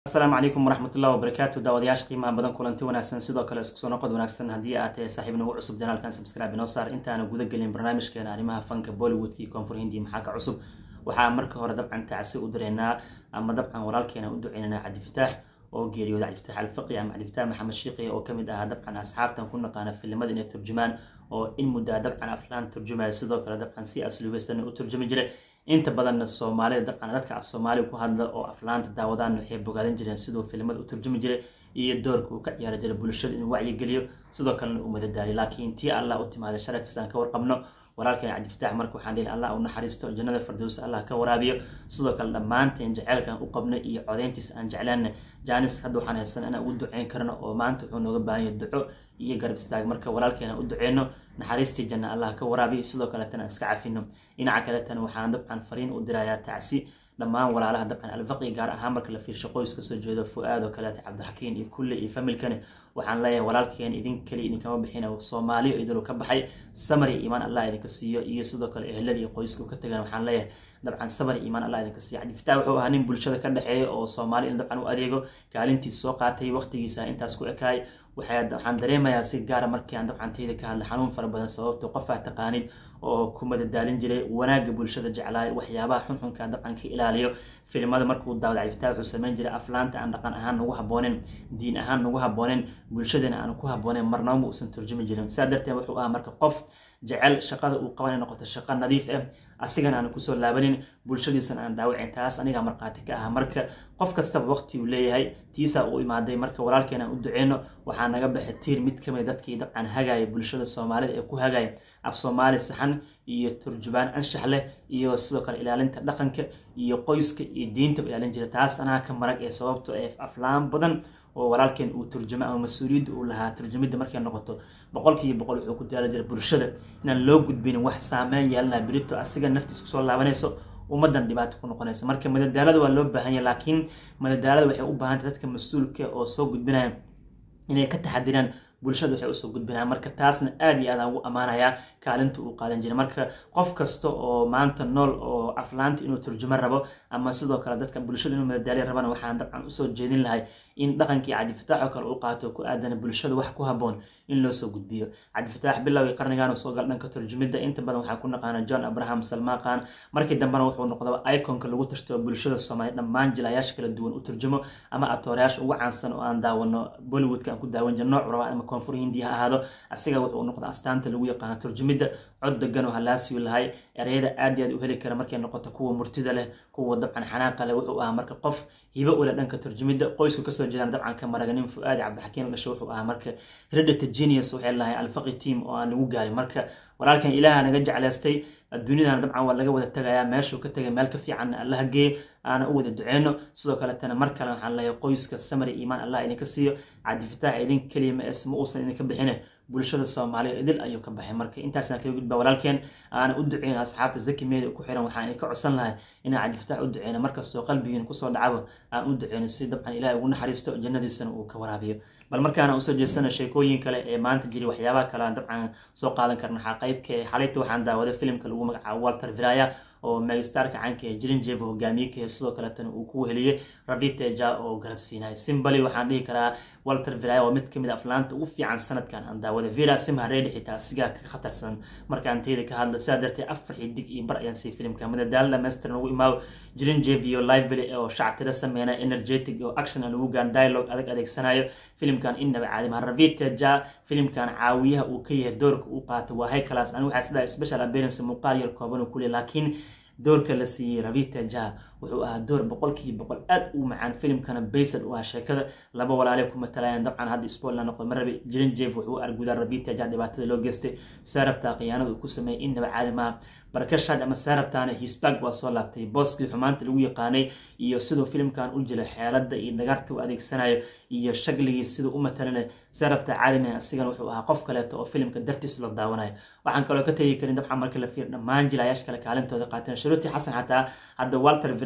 asalaamu calaykum waraxmatullahi wabarakaatu daawadayaasha qiimaha badan kulanti wanaagsan sidoo kale isku soo noqod wanaagsan haddii aad tahay saaxiib nagu cusub janaalkan subscribe inoo saar intaana guda gelin barnaamijkeena arrimaha fanka bollywoodkii koonfur hindi maxaa ka cusub waxaa marka hore dabcan tacsi u direynaa ama dabcan walaalkeena u duceynanaa cabdifataax oo geeriyooda cabdifataax alfaqi ama cabdifataax maxamed shiiqi oo kamid ahaa dabcan asxaabtan ku naqaana filimada inay turjumaan oo in muddaa dabcan aflaan turjumaya sidoo kale dabcan si asluubeysana u turjumi jiray inta badanna soomaalida dabcan dadka af soomaaliga ku hadla oo aflaanta daawadaan waxay bogaadan jireen siduu filimada u turjumi jiray iyo doorka uu ka ciyaari jiray bulshada inuu wacyigeliyo sidoo kalena uu madadaaliyo laakiin tii allah u timaaday sharatiis aan ka warqabno walaalkeen cabdifataax marka waxaan dhihi allah u naxariisto jannada fardows allah ka waraabiyo sidoo kale dhammaanteen jaceylkan u qabno iyo codeyntiis aan jeclaana jaanis hadda waxaan haysan inaan ugu duceyn karno oo maanta wuxuu nooga baahan yahay duco iyo garab istaag marka walaalkeena u duceyno naxariistii janna allah ka waraabiyo sidoo kaletana iska cafino dhinaca kaletana waxaan dabcan fariin u dirayaa tacsi dhammaan walaalaha dabcan alfaqi gaar ahaan marka la fiirsho qoys kasoo jeedo fu-aad oo kaleeta cabdixakiin iyo kulle iyo familkani waxaan leeyahay walaalkeen idin keli idinkama bixina soomaaliyo idinuu ka baxay samar iyo iimaan allah idinka siiyo iyo sidoo kale eheladii qoysku ka tagan waxaan leeyahay dabcan samar iyo iimaan allah idinka siiyo cabdifataax wuxuu ahaa nin bulshada ka dhexeeya oo soomaali in dabcan u adeego kaalintiis soo qaatay waqtigiisa intaas ku ekaay waxaan dareemayaa si gaara markii aan dabcan tayda ka hadla xanuun fara badan sababto qofaa taqaanid oo ku madadaalin jiray wanaagga bulshada jeclaay waxyaabaha xunxunka dabcan ka ilaaliyo filimada markuu daawada cabdifataax wuxuu sameyn jiray aflaanta aan dhaqan ahaan nagu habooneen diin ahaan nagu habooneen bulshadana aan ku habooneen marnaba ma uusan turjumi jirin saa darteed wuxuu ahaa marka qof jecel shaqada uu qabanay noqoto shaqo nadiif ah asigana aan kusoo laabanin bulshadiisana aan dhaawicin taas anigaa markhaati ka ah marka qof kastaba waqti uu leeyahay tiisaa uu imaaday marka walaalkeena aan u duceyno waxaa naga baxay tiir mid kamid dadkii dabcan hagaaya bulshada soomaalida ee ku hagaaya af soomaali saxan iyo turjubaan anshax leh iyo sidoo kale ilaalinta dhaqanka iyo qoyska iyo diinta ilaalin jira taas anaa ka marag ee sababto ee aflaan badan oo walaalkeen uu turjumo ama mas-uuliyadda uu lahaa turjumidda markay noqoto boqolkiiba boqol wuxuu ku daala jira bulshada inaan loo gudbinin wax saameyn yeelanaha berito asiga naftiis kusoo laabanayso ummadan dhibaato ku noqonaysa marka madadaalada waa loo baahan yahay laakiin madadaalada waxay u baahantay dadka mas-uulka oo soo gudbinaya inay ka taxadiraan bulshada waxay usoo gudbinaa marka taasna aad iyo aadaan ugu ammaanayaa kaalinta uu qaadan jiray marka qof kasta oo maanta nool oo aflaanta inuu turjumo rabo ama sidoo kale dadka bulshada inuu madadaaliya rabana waxaan dabcan usoo jeedin lahay in dhaqankii cabdifataax oo kale uu qaato ku aadana bulshada wax ku haboon in loo soo gudbiyo cabdifataax bilowgii qarnigan soo gal dhanka turjumidda inta badan waxaa ku naqaana john abraham salmaaqan markii dambena wuxuu noqda iconka lagu tirtoo bulshada soomaaliya dhammaan jilayaasha kala duwan u turjumo ama atoorayaasha ugu caansan oo aan daawano bollywoodka aan ku daawan jir nooc raba ama koonfur hindiya ha ahaado asiga wuxuu noqda astaanta lagu yaqaano turjumidda cod degan oo halaasiyu lahay ereyada aad iyo aad u heli kara markay noqoto kuwa murtida leh kuwa dabcan xanaaqa leh wuxuu ahaa marka qof hibo ule dhanka turjumidda qoysku kasoo jeedaan dabcan ka maraganin fu-aadi cabdixakiin dhasho wuxuu ahaa marka heredity genius waxay lahay alfaqi team oo aan lagu gaarin marka walaalkan ilaaha naga jeclaystay adduunyadana dabcan waa laga wada tagayaa meeshuu ka tagay meel ka fiicanna allaha geeyo aana u wada duceyno sidoo kaletana mar kale waxaan leeyahay qoyska samari iimaan allah idinka siiyo cabdifataax idin keliya ma es ma uusan idinka bixine bulshada soomaaliya idil ayuu ka baxay marka intaasaan kaga gudbaa walaalkeen aana u duceyn asxaabta zaki media ku xiran waxaan idinka codsan lahay inaan cabdifataax u duceyno markastoo qalbigiina kusoo dhacaba aan u duceyno si dabcan ilahay ugu naxariisto jannadiisana uu ka waraabiyo bal markaana usoo jeestana sheekooyin kale ee maanta jiri waxyaabaha kale aan dabcan soo qaadan karna waxaa qaybka xalayta waxaan daawaday filimka lagu magacaabo walter viraya oo megastarka caanka ee jirin jevo hogaamiyeka sidoo kaletana uu ku weheliyey rabiteja oo garab siinay simbali waxaan dhihi karaa walter viraya waa mid kamid a aflaanta ugu fiican sanadkan aan daawaday vira simhareedi xitaa asigaa ka khatarsan markaan teyda ka hadlo sidaa darteed afar xidig iyo bar ayaan sii filimka madadaalo dhammaystiran ugu imaaw jirin jevio lively oo shactira sameynaya energetic oo action aan ugu gaan dialogue adag adeegsanayo filimkan innaba caadima raviteja filimkan caawiyaha uu ka yahay doorka uu qaato waa high class ani waxaa sidaa special appearance muuqaal yar kooban uu ku leeyahay laakiin doorka la siiyey ravita ja wuxuu ahaa door boqolkiiba boqol aad u macaan filimkana baysad u ah sheekada laba walaale ku matalayaan dabcan hadda spoiler noqdo marabi jirin jeef wuxuu u argudaa ravita ja dhibaatada loo geystay saarabta khiyaanada uu ku sameeyey innaba caadi maaha barakashad ama saarabtaana hisbag waa soo laabtay booskii xumaanta lagu yaqaanay iyo siduu filimkan u jilay xeelada iyo dhagarta u adeegsanayo iyo shagligii siduu u matalanay saarabta caadima asigana wuxuu ahaa qof kaleeto oo filimka dartiis la daawanayo waxaan kaloo ka tegi karin dabcan marka la fiir dhammaan jilayaasha kale kaalintooda qaateen sharuuti xasan xataa hadda walter vira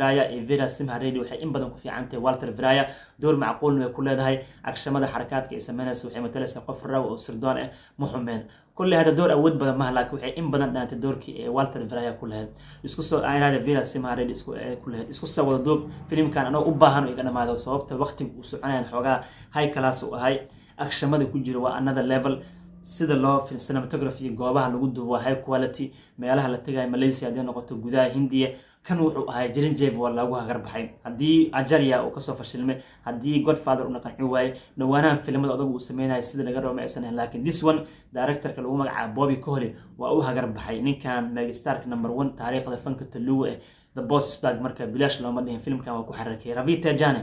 viraya iyo vera simharedi waxay in badan ku fiican tahay walter viraya door macquulna way ku leedahay agshamada xarakaadka ay sameynaysa waxay matalaysaa qof raw oo sirdoon ah ma xumeen kulley hadda door awood badan maha laakiin waxay in badan dhaantay doorkii ee walter viraya ku lahayd isku soo aanada vera simhared isku ku lahayd isku soo wada duub filimkan anoo u baahan oo iga dhamaado sababta waqtiga uu soconayan xoogaa high class u ahay agshamada ku jiro waa another level sida loo cinematography goobaha lagu duubo waa high quality meelaha la tegayo malaysia haddii noqoto gudaha hindiya kan wuxuu ahay jirin jeve waa loogu hagar baxay haddii ajaria uu kasoo fashilmay haddii godfather una qanci waaye dhawaanahan filimada odagu uu sameynayo sida laga rabo ma aysan ahayn laakiin this one directorka lagu magacaabo bobby cohly waa u hagar baxay ninkan megastark number one taariikhda fanka taluwa eh the boss spag marka bilaash looma dhihin filimkan waa ku xarakay ravita jane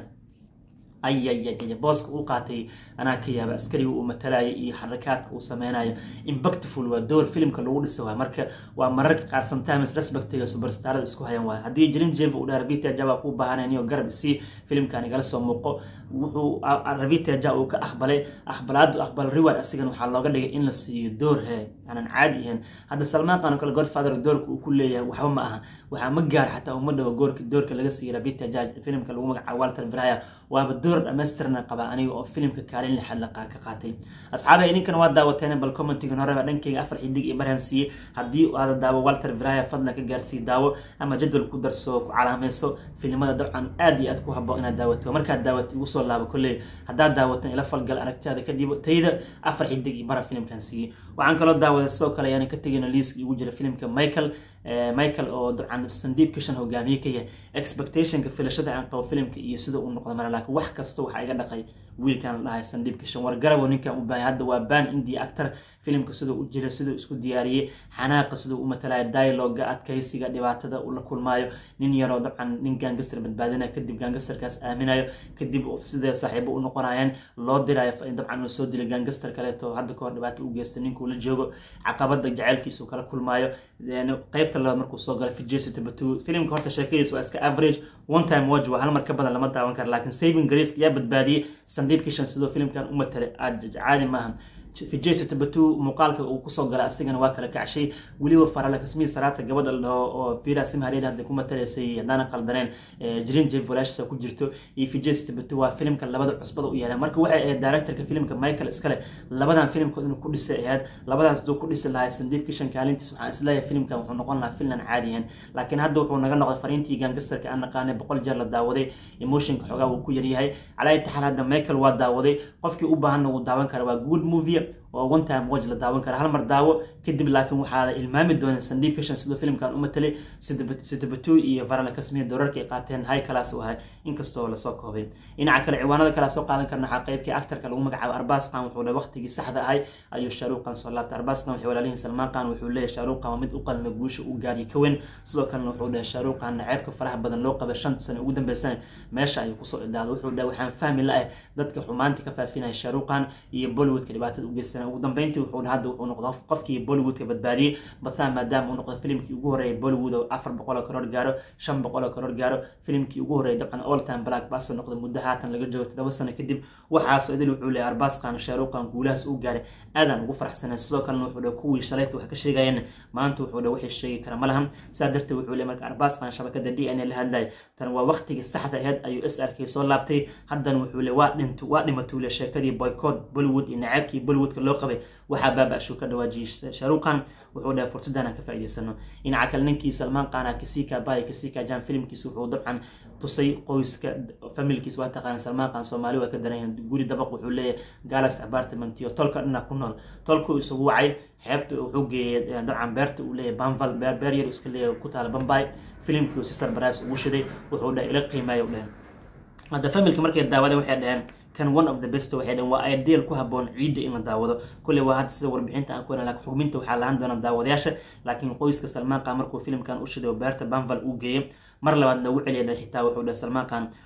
ayayaya booska uu qaatay anaa ka yaaba askariga uu matalaya iyo xarakaadka uu sameynayo impactful waa door filimka lagu dhisa waay marka waa mararka qaar sometimes respectiga superstarada isku hayan waay haddii jirin jeva uu dhaha ravita ja waa kuu baahanay iyo garab isii filimkan igala soo muuqo wuxuu ravita ja uu ka aqbalay aqbalaadu aqbal reward asigan waxaa looga dhigay in la siiyo door he aanan caadi ahayn hadda salmaan qaan oo kale godfather doorka uu ku leeyahay waxba ma aha waxaa ma gaar xataa uma dhawo goorka doorka laga siiyay ravita ja filimka lagu magacaabo walter viraya waaba door dhamaystirna qaba aniga oo filimka kaalin lixaad la ka qaatay asxaabay idinkana waa daawateen bal commentigan horeba dhankeyga afar xidig iyo barhan siiyey haddii aada daawo walter viraya fadlan ka gaarsii daawo ama jadwal ku darso ku calaamayso filimada dabcan aad iyo aad ku haboon inaad daawato markaad daawata igu soo laabo kolley haddaad daawatan ila falgal aragtidaada kadib tayda afar xidig iyo bara filimkan siiyey waxaan kaloo daawaday sidoo kale ayaan ka tegayna liiska igu jira filimka michael michael oo dabcan sandiib kishan hogaamiye ka yahay expectationka filashada aan qabo filimka iyo sida uu noqdo mara laakiin wax kasta waxaa iga dhaqay wiilkan la dhahay sandiib kishan war garabo ninkan u baahanya hadda waa ban india actor filimka siduu u jira siduu isku diyaariyey xanaaqa siduu u matalaya dialoga adkaysiga dhibaatada uu la kulmaayo nin yaroo dabcan nin gaangastar badbaadinaya kadib gaangastarkaas aaminayo kadib sidee saaxiibo u noqonayaan loo dirayo dabcan uu soo dilay gaangastar kaleeto hadda kahor dhibaato u geysto ninkuu la joogo caqabada jaceylkiisa uu kala kulmaayo qeybta labaad markuu soo galay fijesi tabatu filimka horta sheekadiisa waa iska average one time watch waa hal mar ka badan lama daawan kara laakiin saving grace yaa badbaadiyey sandiib kishan sidoo filimkan u matalay aad caadi maaha fijesi tabatu muuqaalka uu kusoo galay asigana waa kala kacshay weliba farale kasmii saraata gabadha la dhaho oo vira simhareed hadda ku matalaysay haddaanan qaldaneen jirin jev walaashisa ku jirto iyo fijesi tabatu waa filimka labada cusbada u yeeleen marka waxay ahayd directorka filimka michael iskale labadan filimkood inuu ku dhisay ahayd labadaas duu ku dhisi lahay sandiib kishan kaalintiis waxaan isleeyahay filimkan wuxuu noqon lahaa filan caadiyan laakiin hadda wuxuu naga noqday fariintii gaangastarka aan naqaanay boqol jeer la daawaday emotionka xoogaa uu ku yaryahay calaa taxal hadda michael waa daawaday qofkii u baahanna wuu daawan kara waa good movie oo one time watch la daawan kara hal mar daawo kadib laakiin waxaa la ilmaami doona sandiib kishan sidoo filimkan u matalay sitabatu iyo varala kasmiya doorarka ay qaateen high class u ahay inkastoo lasoo koobay dhinaca kale ciwaanada kale soo qaadan karna waxaa qeybkii actarka lagu magacaabo arbaas qan wuxuu le waqtigii saxda ahay ayuu shaaruuq qan soo laabtay arbaas qan waxay walaalihiin salmaan qan wuxuu leeyahay shaaruuq qan waa mid u qalma guusha u gaariyo ka weyn sidoo kalena wuxuu dhahay shaaruuq qan naceebka faraha badan loo qabay shanta sano ugu dambeysana meesha ayuu kusoo idaaday wuxuu dhahay waxaan fahmi la-ah dadka xumaanta ka faafinaya shaaruuq qan iyo bollywoodka dhibaatada u geysanaya ugu dambeyntii wuxuu hadda wuxuu noqdo qofkii bollywoodka badbaadiyey bathaan maadaama uu noqdo filimkii ugu horreeyay bollywood oo afar boqol oo karoor gaaro shan boqol oo karoor gaaro filimkii ugu horreeyay dabcan all time black baster noqdo muddo haatan laga joogo todoba sano kadib waxaasoo idil wuxuu leeyahay arbaasqan shaaruqan guulahaas uu gaaray aadaan ugu faraxsanay sidoo kalena wuxuu dhahay kuwii shalayta wax ka sheegayeen maanta wuxuu dhahay waxay sheegi kara ma lahan saa darteed wuxuu leeyahay marka arbaasqan shabakada d n a la hadlay tan waa waqtigii saxda ahayd ayuu s r k soo laabtay haddana wuxuu leeyahay waa dhintu waa dhimatuu le sheekadii boycott bollywood iyo nacaabkii bollywoodka loo qabay waxaa baaba-ashuu ka dhawaajiyey shaaruqan wuxuu dhahay fursaddan aan ka faa'iidaysano dhinaca kale ninkii salmaan qaana kasika baay kasika jan filimkiisa wuxuu dabcan tusay qoyska familkiis waa taqaana salmaan qaan soomaali waa ka daranyahan guri dabaq wuxuu leeyahay galaxy apartment iyo tolka dhina ku nool tolku isugu wacay xeebta wuxuu geeyay dabcan beerta uu leeyahay banval beer beer yar iska leeyahay ku taala bambay filimkii sister barais ugu shiday wuxuu dhahay ila qiimeeya u dhehen hadda familka markay daawadeen waxay dhaheen kan one of the best waxay dhaheen waa ideal ku haboon ciidda in la daawado kulley waa hadda sida warbixinta aan ku helin laakiin xugminta waxaa lahaan doona daawadayaasha laakiin qoyska salmaan qaan markuu filimkan u shiday oo beerta banval uu geeyay mar labaad loogu celiya dhan xitaa wuxuu dhahay salmaan qaan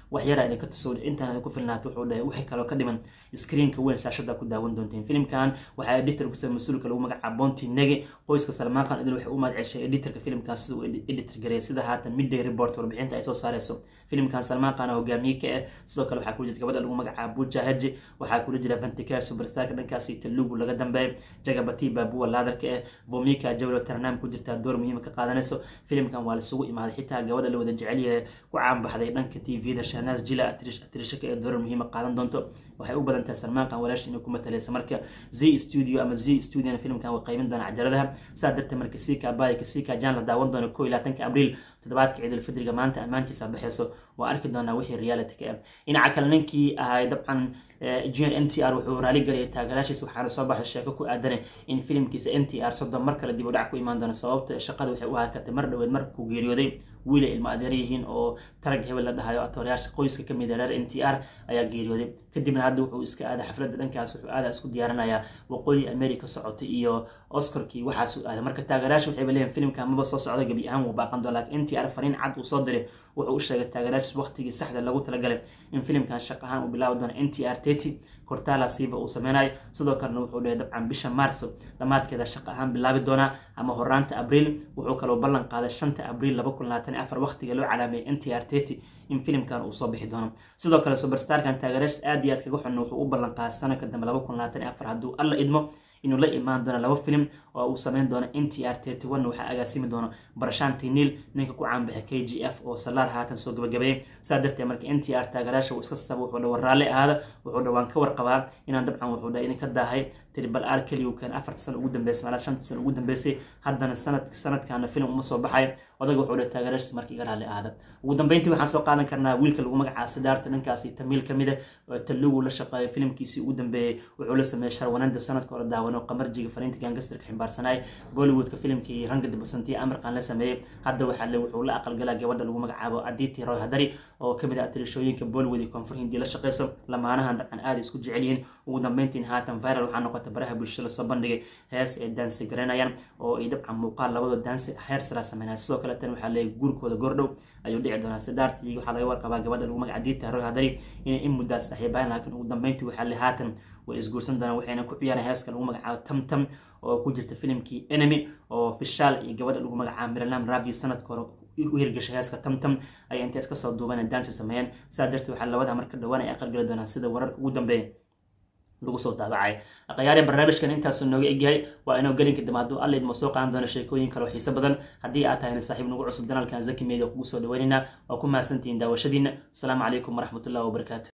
wax yara idinka tuso intaan idinku filnaata wuxuu dhahay wixii kaloo ka dhiman screenka weyn shaashada ku daawan doonteen filimkan waxaa editor kusa mas-uulka lagu magacaabo bonti nege qoyska salmaaqan idil waxay u mahad ceshay editorka filimkan siduu editor gareey sida haatan midday report warbixinta ay soo saareyso filimkan salmaaqana hogaamiye ka ah sidoo kale waxaa kula jirta gabadha lagu magacaabo buja haji waxaa kula jira vanticar superstarka dhankaasi talugu laga dambeeya jagabati baabuwa laadarka ah vomika jawlo tarnaam ku jirtaa door muhiima ka qaadanayso filimkan waa laisugu imaaday xitaa gabadha la wada jecel yahay ku caanbaxday dhanka tvda shahnaas jila atrishaka ee doorar muhiima qaadan doonto waxay u badan tahay salmaankan walaashi inay ku mataleysa marka z studio ama z studiona filimkan waa qaymin doona cajaladaha saa darteed marka sika abaya kasika jan la daawan doono ko iyo labaatanka abriil toddobaadka ciidulfidriga maanta ammaantiisa baxeyso waa arki doonaa wixii reality ka ah dhinaca kale ninkii ahay dabcan junior n t r wuxuu raali galayay taagaraashiisa waxaana soo baxday sheeko ku aadane in filimkiisa n t r soddon mar kale dib u dhac ku imaan doono sababta shaqada waxay u hakatay mar dhoweed markuu geeriyooday wiilay ilmo adeer yihiin oo tarag hebel la dhahayo atoorayaasha qoyska kamid a reer n t r ayaa geeriyooday kadibna hadda wuxuu iska aaday xafladda dhankaas wuxuu aadaa isku diyaarinayaa waqooyi america socotay iyo oscarkii waxaasuu aaday marka taagaraasha waxayba leeyihin filimka maba soo socda gebi ahaan wuu baaqan doon lakin n t r fariin cad uu soo diray wuxuu u sheegay taagaraashis waqtigii saxda lagu talagalay in filimkan shaq ahaan uu bilaabi doono n t r tety kortala siiba uu sameynayo sidoo kalena wuxuu dhahay dabcan bisha maarso dhammaadkeeda shaq ahaan bilaabi doonaa ama horaanta abriil wuxuu kaloo ballan qaaday shanta abriil laba kun labaatan afar waqtiga loo calaameeyay n t r tety in filimkan uu soo bixi doono sidoo kale superstarkan taagaraashis aad iyo aad kaga xunna wuxuu u ballan qaaday sanadka dambe laba kun labaatan afar hadduu alla idmo inuu la imaan doono laba filim oo uu sameyn doono n t r tety one waxaa agaasimi doono barashaanti niil ninka ku caanbaxay k g f oo salaar haatan soo gabagabeeyay saa darteed marka n t r taagaraasha uu iska saba wuxuu dhawar raalli ahaada wuxuu dhawaan ka warqabaa inaan dabcan wuxuu dhahay idinka daahay tribal r keliya uu keen afarta sano ugu dambeysay malaa shanta sano ugu dambeysay haddana sanad sanadkaana filim uma soo baxay odaga wuxuu dhahay taagaraashis marka iga raalli ahaada ugu dambeyntii waxaan soo qaadan karnaa wiilka lagu magacaaba sidaarta dhankaasi tamiil kamid a talugu la shaqeeyo filimkiisii ugu dambeeyey wuxuu la sameeyey sharwananda sanadka hore daawano qamarjiga fariinta gangastarka ximbaarsanay bollywoodka filimkii ranga dibasantiya amarkan la sameeyey hadda waxaa le wuxuu la aqalgalaa gabadha lagu magacaabo aditi roy hadari oo kamid ah atirishooyinka bollywood iyo koonfur hindi la shaqeyso lamaanahan dabcan aada isku jecel yihiin ugu dambeyntiin haatan viral waxaa noqota baraha bulshada lasoo bandhigay hees ay daansi garanayaan oo ay dabcan muuqaal labadoo daansi heer sara sameynaya sidoo kale tan waxaa leeyahy guurkooda goordhow ayuu dhici doonaa sidaartii waxaa laga warqabaa gabadha lagu magaca aditi roy hadari inay in muddaas saxiibaan laakiin ugu dambeyntii waxaa le haatan way isguursan doonaan waxayna ku ciyaareen heeska lagu magacaabo tamtam oo ku jirta filimkii enemy oo fishaal iyo gabadha lagu magacaabo miralam ravi sanadka hore u hirgashay heeska tamtam ayay intay iska soo duuban daansi sameeyeen saa darteed waxaa labada marka dhowaan ay aqalgali doonaan sida wararka ugu dambeeya lagu soo daabacay akhyaari barnaamijkan intaasuu nooga egyahay waa inuu gelinka dambe hadduu alla idmo soo qaadan doono sheekooyin kaloo xiiso badan haddii aad tahayna saaxiib nagu cusub danaalkan zaki media kugu soo dhaweynayna waa ku mahadsantihiin daawashadiina asalaamu calaykum waraxmatullahi wabarakaatu